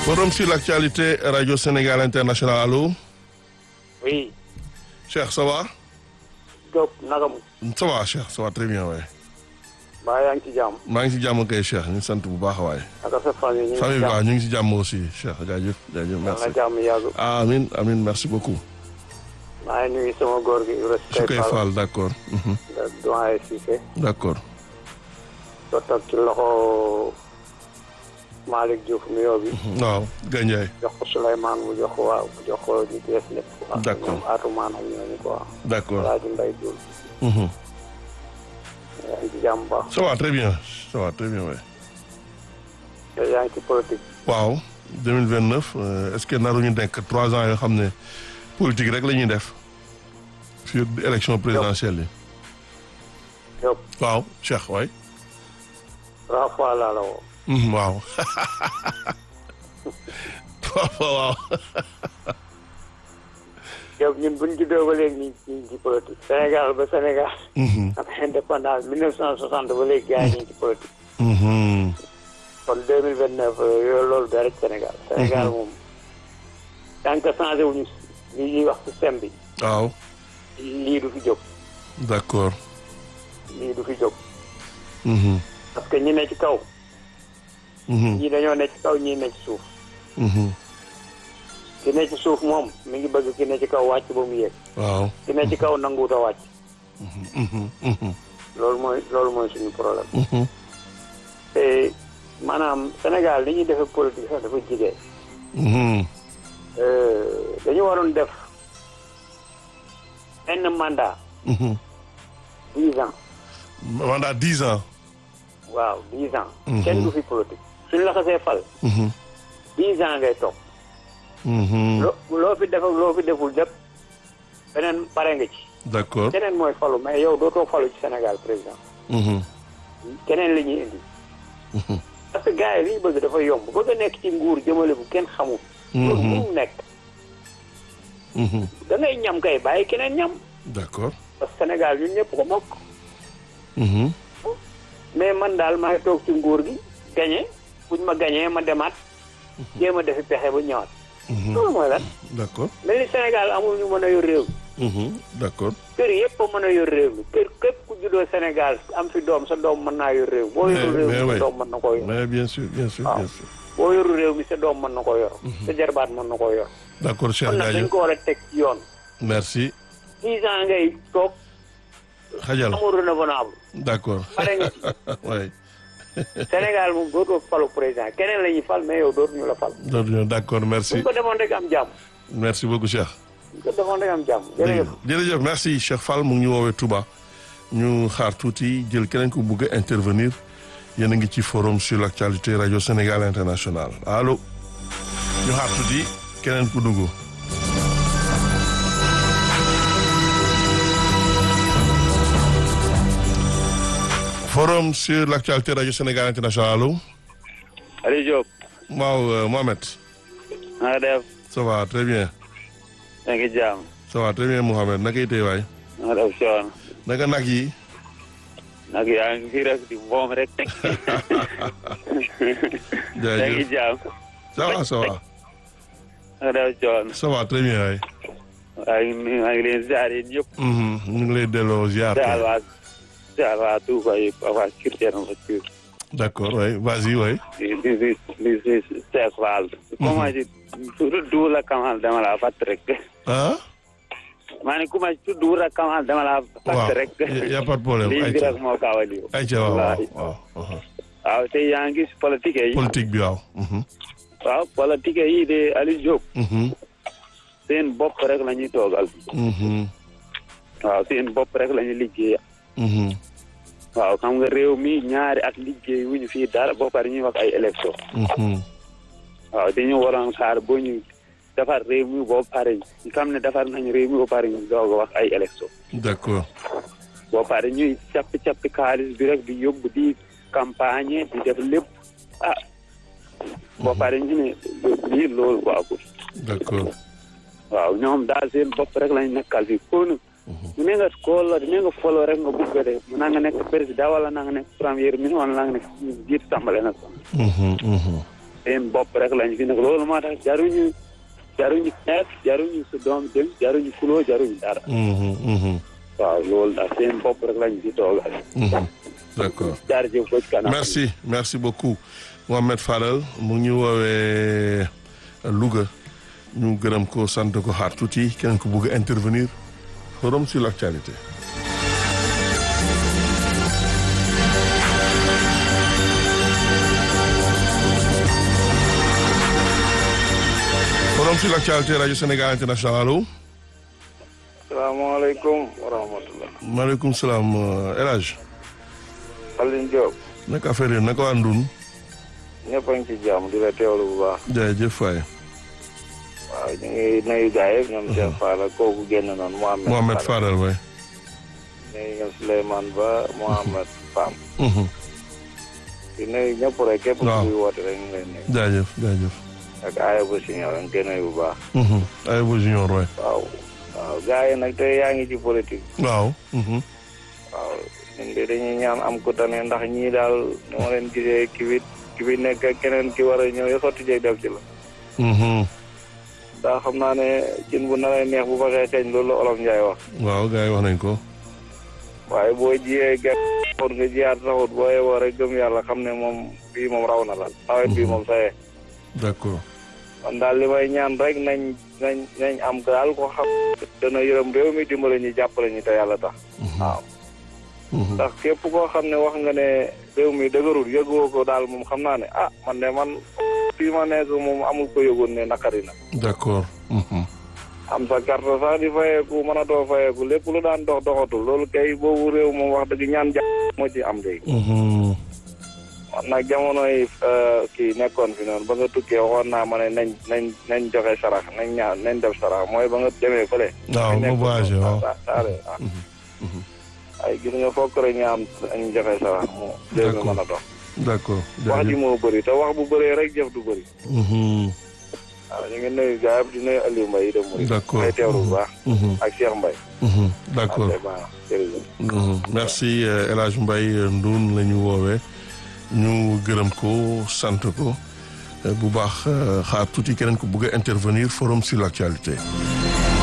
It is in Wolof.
Forum sur l'actualité, Radio Sénégal International, allô Oui, Cheikh, ça va Diop naka mu. Ça va, Cheikh, ça va très bien, ouais. mbaa yaa ngi ci jàmm. maa ngi si jàmm kay Cheikh ñu ngi sant bu baax waay. naka sa famille ñu ngi famille ci bi waaw jàmm. ñu ngi si jàmm aussi Cheikh jaajëf jaajëf yal merci. na jàmm yàgg. ah amin amin merci beaucoup. maa ngi nuyu sama góor gi Ibrahima su koy Fall. faal d' accord. mhm, da doyen Cissé. d' accord. ba toog ci loxo Malick Diouf nuyoo bi. waaw Gandiaye jox ko Souleymane mu jox ko waaw mu jox ko ñu bees lépp. quoi. D'accord. ñoom Atoumane ak ñooñu quoi. d' accord. Alaaji Mbaye Diouf. mhm. yaa ngi ci jàmm bu baax. ça va très bien ça va très bien waay. te yaa ngi ci politique. waaw 2029 euh, est ce que naruñu nekk trois ans yoo xam ne politique rek la ñuy def sur élection présidentielle yi. Diop waaw Cheikh waay. trois fois laa la woo. Mhm, waaw. trois fois waaw. Diop ñun buñ juddoo ba léegi ñu ngi ñu ngi ci politique. Sénégal ba Sénégal. Mhm, am indépendance 1960 ba léegi gars yi ñu ngi ci politique. mhm. kon 2029 yooyu loolu da rek Sénégal. Sénégal moom tant que changé wuñu li ñuy wax système bi waaw lii du fi jóg d' accord. lii du fi jóg Mhm, parce que ñi ne ci kaw mhm, ñii dañoo ne ci kaw ñii ne ci suuf mhm. ki ne ci suuf moom mi ngi bëgg ki ne ci kaw wàcc ba mu yéeg waaw. ki ne ci kaw nanguut a wàcc Mhm, mhm, loolu mooy loolu mooy suñu problème mhm. te maanaam Sénégal li ñuy defee politique sax dafa jigee Mhm, dañu waroon def benn mandat mhm. dix ans mandat dix ans. waaw dix ans Mhm. kenn du fi politique suñu la xasee fal Mhm, dix ans ngay toog mhm. loo loo fi def ak loo fi deful lépp beneen pare nga ci d' accord. keneen mooy falu mais yow dootoo falu ci Sénégal président Mhm, keneen la ñuy indi mhm. parce que gars yi li ñu bëgg dafa yomb bëgg a nekk ci nguur jëmale bu kenn xamul loolu Mhm. mu nekk Mhm. da ngay ñam kay bàyyi keneen ñam d' accord. parce que Sénégal ñun ñëpp ko bokk Mhm, mais man daal maa ngi toog ci nguur gi gañe buñ ma gañee ma demaat jéem a defi pexe ba ñëwaat mhm. loolu mooy lan d' accord. mel ni Sénégal amul ñu mën a yor réew mi Mhm, d' accord. kër yëpp a mën a yor réew mi kër képp ku juddoo Sénégal am fi doom sa doom mën naa yor réew boo Mais- yorul réew mais mi oui. sa doom mën na koo yor mais bien sûr bien sûr waaw. bien sûr. boo yorul réew mi sa doom mën na koo yor sa jarbaat mën na koo yor d' accord Cheikh kon nag dañ jaajëf ko war a teg ci yoon merci. dix ans ngay toog xajal amul renouvelable d' accord. pare nga ci oui. Sénégal moom dootoo falu président keneen la ñuy fal mais yow dootuñu la fal d' accord merci buñ ko defoon rek am jàmm merci beaucoup Cheikh. buñ ko defoon rek am jàmm jërëjëf jërëjëf merci Cheikh Fall mu ngi ñu woowee Touba ñu xaar tuuti jël keneen ku bugg a intervenir yéen a ngi ci forum sur l' actualité rajo Sénégal international allo ñu xaar tuuti keneen ku dugg. forum sur l' actualité rajo Sénégal international allo Aliou Diop waaw euh, Mohamed na nga def ça va très bien yaa ngi jaam ça va très bien Mohamed naka itee waay na nga def coon naka nag yi. nag yaa ngi fi rek di moom rek yaa ngi jaajëf jaam ça va ça va na nga def coon ça va très bien waay. maa ngi nuyu maa ngi leen ziar yéen ñëpp Mhm, ñu ngi lay delloo ziar. ziar waa ziar waa Touba yëpp ak waa Kirtène ma ci d' accord waay vas-y waay. di di di di di Cheikh Fall comment di tudd Duula Kamal dama laa fàtt rek ah. maa ne ku ma tudd Duula Kamal dama laa waaw fàtt rek y' a pas de problème lii bi ayca rek moo kaw a lii ayca waaw waaw Wallaahi. waaw. aha. waaw te yaa ngi gis politique yi politique bi waaw. Mhm, waaw politique yi de Aliou Diop mhm, seen bopp rek la ñuy toogal mhm, waaw seen bopp rek la ñuy liggéey mhm, waaw xam nga réew mi ñaari at liggéey wuñu fii dara ba pare ñuy wax ay élection mhm, waaw dañu waroon xaar ba ñu defar réew mi boo pare ñu xam ne defar nañu réew mi ba pare ñu doog a wax ay élection d' accord. boo pare ñuy cappi cappi xaalis bi rek di yóbbu di campagne di def lépp ah boo pare ñu ne lii loolu baaxul d' accord. waaw ñoom daal seen bopp rek lañ nekkal fii kon mu ne nga koolo ne nga folo rek nga bugg de mu na nga nekk président wala na nga nekk premier ministre wala na nga nekk jiit assemblée nationale Mhm, mhm, seen bopp rek lañ fi nekk loolu moo tax jaruñu jaruñu xeex jaruñu su doom dem jaruñu kuloo jaruñu dara Mhm, mhm, waaw loolu daal seen bopp rek lañ fi toogal mhm. d'accord jaarjëf ko ci kanam merci merci beaucoup Mohamed Fadel mu ngi ñu woowee Louga ñu gërëm ko sant ko xaar tuuti keneen ko bëgg a intervenir forum sur l'actualité forum sur l'actualité radio Sénégal international allo salaamaaleykum wa rahmatullah maaleykum salaam euh, El Hadj Alioune Diop naka affaire yi naka waa Ndun ñëpp a ngi ci jàmm di la teewlu bu baax jaajëf waay waaw ñu ngi nuyu gars yëpp ñoom Cheikh Fall ak kooku génn noonu Mohamed Mohamed Fall Fadel waay nuyu ñoom Souleymane Ba Mohamed Pam Mhm. di nuyu ñëpp rek képp Waaw. kuy woote rek ñu ngi lay nuyu jaajëf jaajëf ak aaya bu siñor ñu ngi koy nuyu bu baax Mhm. ay bo junior waay waaw waaw gars yi nag tey yaa ngi ci politique waaw mhm. waaw ñun de dañuy ñaan am ku tane ndax ñii daal ni ma leen gisee ki fi ki fi nekk ak keneen ki war a ñëw yo sotti jeeg def ci la Mhm. daa xam naa ne cin bu naree neex bu baxee xeeñ loolu la olof Njaay wax waaw gars yi wax nañ ko waaye boo jiyee gerte xool nga jiyaat saxut boo yeboo rek gëm yàlla xam ne moom bii moom raw na la nawet bii moom sayee d'accord kon daal li may ñaan rek nañ nañ nañ am daal ko xam dana yërëm réew mi dimbale ñu jàppale ñu te yàlla tax waaw Mhm. ndax képp koo xam ne wax nga ne réew mi dëgërul yëgoo ko daal moom xam naa ne ah man de man fii ma nekk moom amul ko yëgoon ne naqari na d'accord Mhm. am sa carte sax di fayeeku mën a doo fayeeku lépp lu daan dox doxatul loolu kay boobu réew moom wax dëgg ñaan jàpp moo ci am léegi Mhm. man nag jamono yi kii nekkoon fi noonu ba nga tukkee waxoon naa ma ne nañ nañ nañ joxe sarax nañ ñaan nañ def sarax mooy ba nga demee fële. waaw ma voyagé waaw saare ah ay gis nga fokk rek ñu am ñu joxe sarax mu réew mi mën a dox d'accord wax ji jaajëf moo bëri te wax bu bëree rek jëf du bëri Mhm. waaw ñu ngi nuyu gars yi di nuyu Aliou Mbaye de Mouride D'accord. may teewlu bu baax Mhm. ak Cheikh Mbaye Mhm. d'accord ok baax jërëjëf Mhm. merci euh, El Hadj Mbaye euh, Ndoun la ñu woowee ñu gërëm ko sant ko euh, bu baax euh, xaar tuuti keneen ko bëgg a intervenir forum sur l'actualité